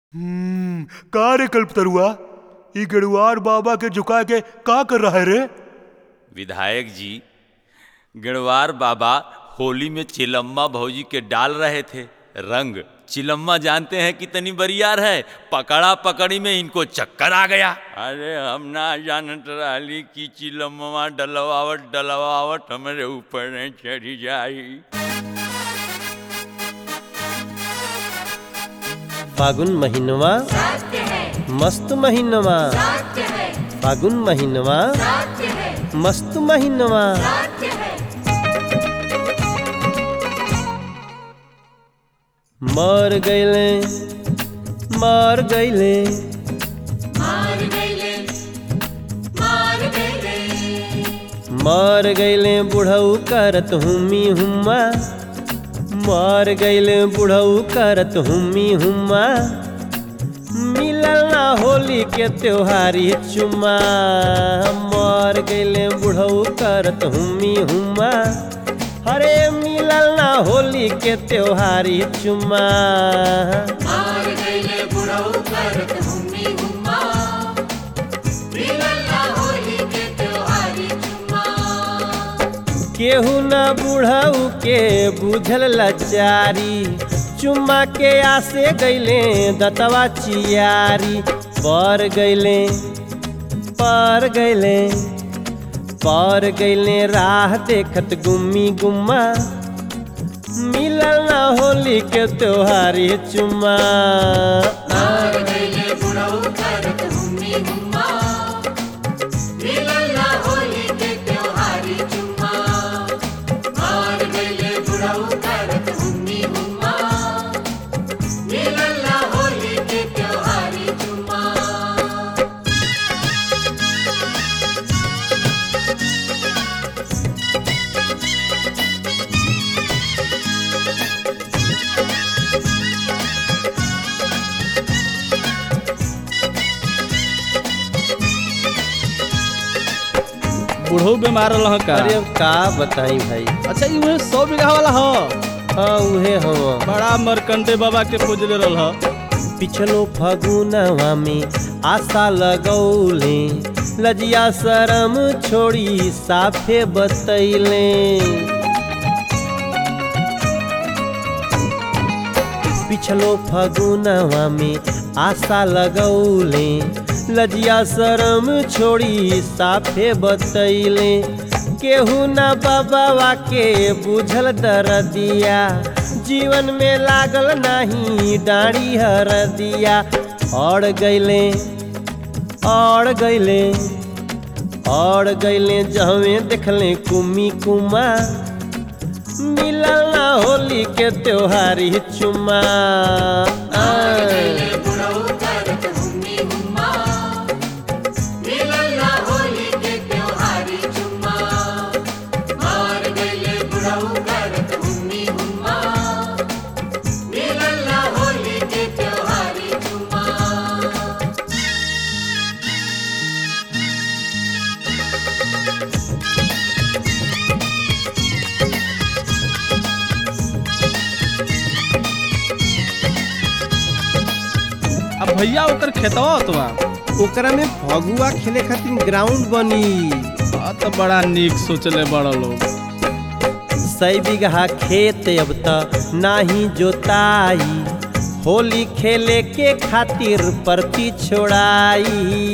हम्म का रे कल्पतरुआ ई गेड़ुआर बाबा के झुका के का कर रहा है रे विधायक जी गणवार बाबा होली में चिलम्मा भौजी के डाल रहे थे रंग चिलम्मा जानते हैं कितनी बरियार है पकड़ा पकड़ी में इनको चक्कर आ गया अरे हम ना जानत रहली कि चिलम्मा डलवावट डलवावट हमारे ऊपर न चढ़ी जाई फागुन महीनवा मस्त महीनवा फागुन महीनवा मस्त महीनवा मर गईले मर गईले मर गईले बुढ़ऊ करत हुमी हुम्मा मर गईले बुढ़ऊ करत हुमी हुम्मा मिलल ना होली के त्योहारी चुम्मा मर गईले बुढ़ऊ करत हुमी हुम्मा हरे मिलल ना होली के त्योहारी चुम्मा केहू न बुढ़ऊ के बुझल लाचारी चुम्मा के आसे गईले दतवा चियारी पर गईले पर गईले पर गईले राह देखत गुम्मी गुम्मा मिलल ना होली के त्योहारी चुम्मा बूढ़ो बीमार रह का अरे अब का बताई भाई अच्छा ई उहे सौ बीघा वाला ह हाँ उहे हम बड़ा मरकंडे बाबा के पूजले रहल ह पिछलो फगुनवा में आशा लगौले लजिया शरम छोड़ी साफे बतैले पिछलो फगुनवा में आशा लगौले लजिया शरम छोड़ी साफे बतैले केहू न बाबा के बुझल दरदिया जीवन में लागल नाही डाड़ी हर दिया और गईले और गईले और गईले जहवे देखले कुमी कुमा मिलल ना होली के त्योहारी चुमा अब भैया ओकर खेतवा होतवा ओकरा में फगुआ खेले खातिर ग्राउंड बनी आ तो बड़ा नीक सोचले बड़ा लोग सै बीघा खेत अब त नाही जोताई होली खेले के खातिर परती छोड़ाई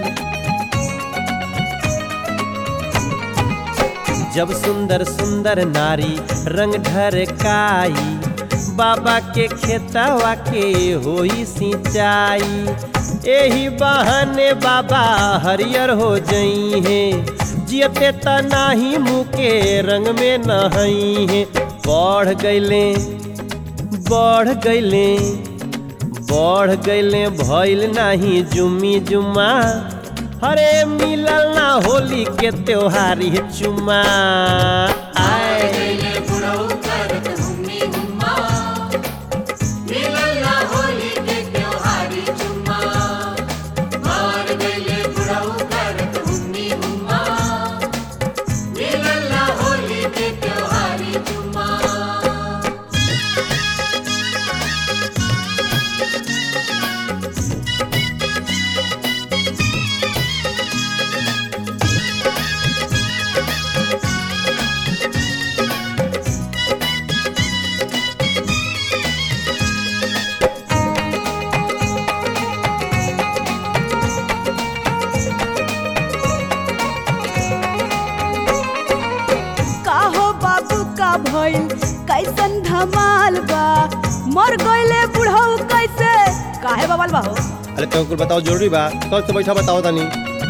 जब सुंदर सुंदर नारी रंग ढरकाई बाबा के खेतवा के होई सिंचाई एही बहाने बाबा हरियर हो जई है जियते त नाही मुँह के रंग में नहई है बढ़ गईले बढ़ गईले बढ़ गईले भइल नाही जुम्मी जुम्मा हरे मिलल ना होली के त्योहारी चुम्मा आए कैसन धमाल बा मर गईले बुढ़ऊ कैसे काहे बवाल बा हो अरे तो कुछ बताओ जरूरी बा तो से बैठा बताओ तनी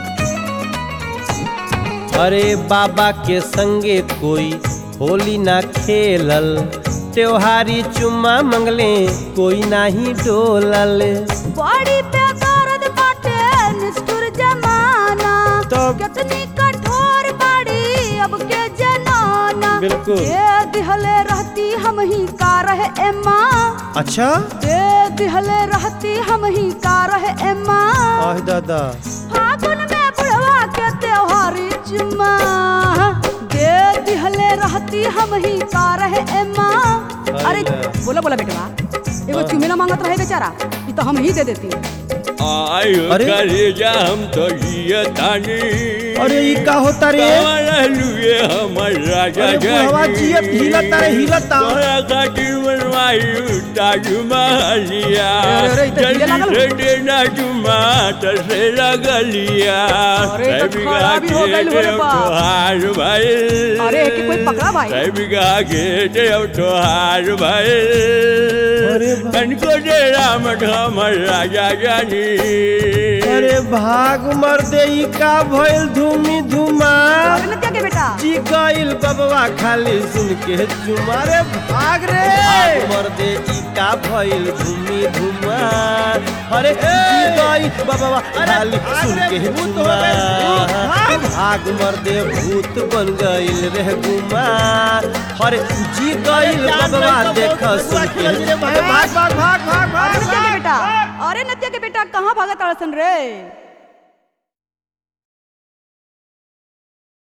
अरे बाबा के संगे कोई होली ना खेलल त्योहारी चुम्मा मंगले कोई नाही डोलल बड़ी बेदर्द बाटे निष्ठुर जमाना तब- कितनी कठोर बाड़ी अब के जनाना बिल्कुल। दे दिहले रहती हम ही का रहे एम्मा अच्छा दे दिहले रहती हम ही का रहे एम्मा आह दादा फागुन में बुढ़वा के त्योहारी चुम्मा दे दिहले रहती हम ही का रहे एम्मा अरे अरे। बोला बोला बेटवा एगो चुमेला मांगत रहे बेचारा ये तो हम ही दे देती आयो अरे? करेजा हम तो जिया तानी अरे ई का होता रे लुए हमर राजा अरे बुढ़वा जियत हिलता रे हिलता तोरा खातिर बनवायु ताजमहलिया अरे, अरे, ई तो हिले लागल जल्दी से देना जुमा से लगलिया अरे, ई तो सभी खराबी हो के गइल हो रे देव बाप। तोहार भाई अरे, एके कोई पकड़ा भाई। सभी के देव तोहार भाई अरे बा- कनको दे राम हमर राजा जानी अरे भाग मर दे ई का भइल धूमी धुमा अरे नत्या के बेटा जी गइल बबवा खाली सुन के चुमा रे भाग रे भाग मर दे ई का भइल धूमी धुमा अरे जी गइल बबवा खाली सुन के चुमा भाग मर दे भूत बन गइल रे गुमा अरे जी गइल बबवा देख सुन के भाग भाग भाग भाग अरे नत्या के बेटा अरे नत्या के बेटा कहाँ भागत अड़सन रे